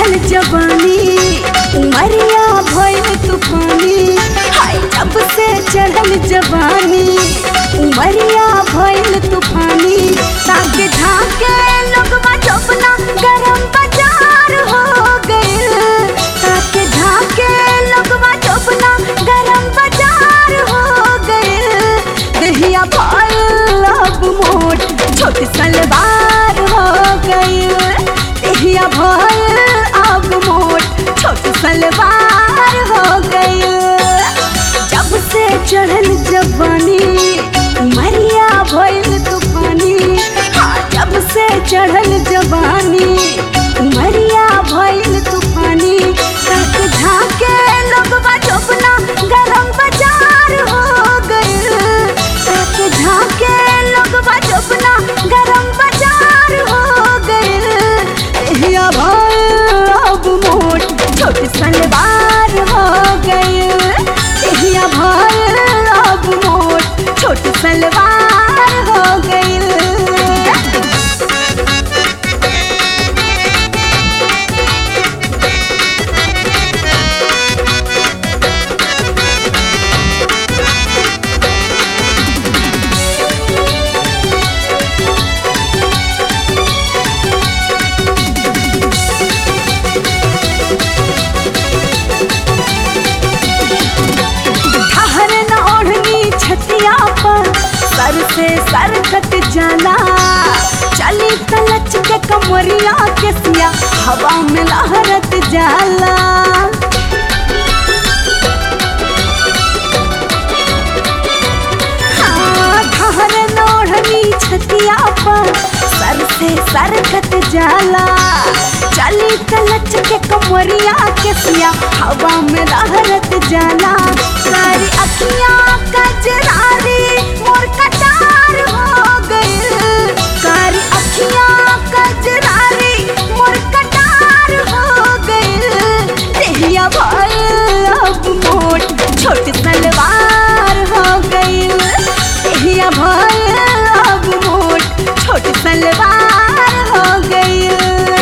चढ़ल जवानी उमरिया भइल तूफानी हाय जब से चढ़ल जवानी उमरिया भइल तूफानी ताके झाके लोगवा चौपना गरम बाजार हो गइल ताके झाके लोगवा चौपना गरम बाजार हो गइल दहिया भइल अब मोट छोटी सलवार हो गइल दहिया भइल अब मोट छोटी सलवार हो गइल जब से चढ़ल जवानी उमरिया भइल तूफानी हाँ जब से चढ़ल जवानी उमरिया भइल तूफानी तक झाके लोगवा चौपना गरम बाजार हो गइल तक झाके लोगवा चौपना गरम बाजार हो गइल एहिया भइल अब मोट छोटी सलवार हो गइल एहिया भइल अब मोट छोटी सलवार हो गइल ठहर न ओढ़नी छतिया पर सर से सर कट जाला चली तलच के कमरिया के सिया हवा में लहरत जाला हाँ, ठहर न ओढ़नी छतिया पर सर से सर कट जाला चली तलच के कमरिया के सिया हवा में लहरत जाला सारी अखियां कजरारी मोर कटार हो गइल सारी अखियां कजरारी मोर कटार हो गइल देहिया भइल अब मोट छोट सलवार हो गइल देहिया भइल अब मोट छोट सलवार हो गइल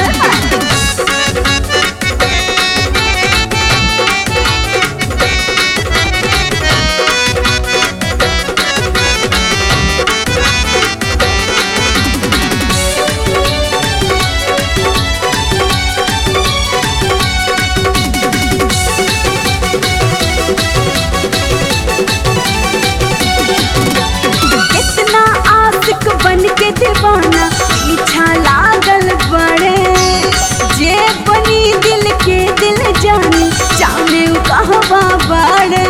कितना आशिक बन के दीवाना पीछा लागल बड़े जे बनी दिल के दिल जानी जाने उ कहवा बड़े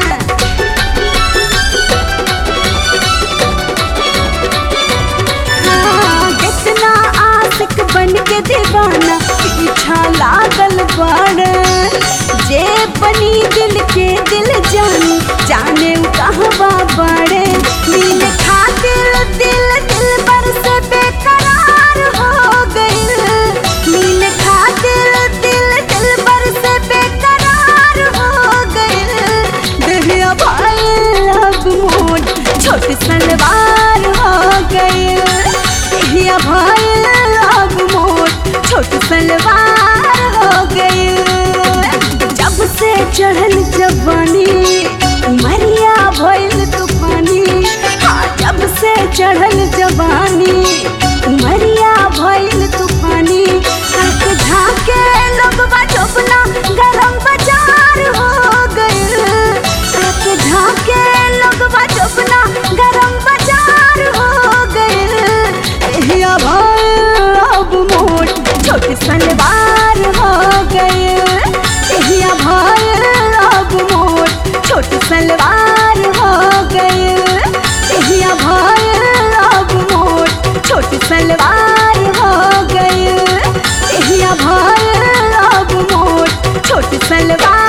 हाँ, कितना आशिक बन के दीवाना पीछा लागल बड़े जे बनी दिल के दिल जानी जाने उ कहवा बड़े मिल खातिर दिल दिल पर से बेकरार हो गइल मिल खातिर दिल दिल पर से बेकरार हो गइल दहिया भइल अब मोट छोटी सलवार हो गइल दहिया भइल अब मोट छोटी सलवार हो गइल जब से चढ़ल जवानी उमरिया भइल तूफानी हाँ जब से चढ़ल जवानी उमरिया भइल तूफानी तक झाके लोगवा चौपना गरम बाजार हो गइल तक झाके लोगवा चौपना गरम बाजार हो गइल एहिया भइल अब मोट छोटी सलवार हो गइल एहिया भइल अब मोट छोटी सलवार हो गइल एहिया भइल अब मोट छोटी सलवार हो गइल एहिया भइल अब मोट छोटी सलवार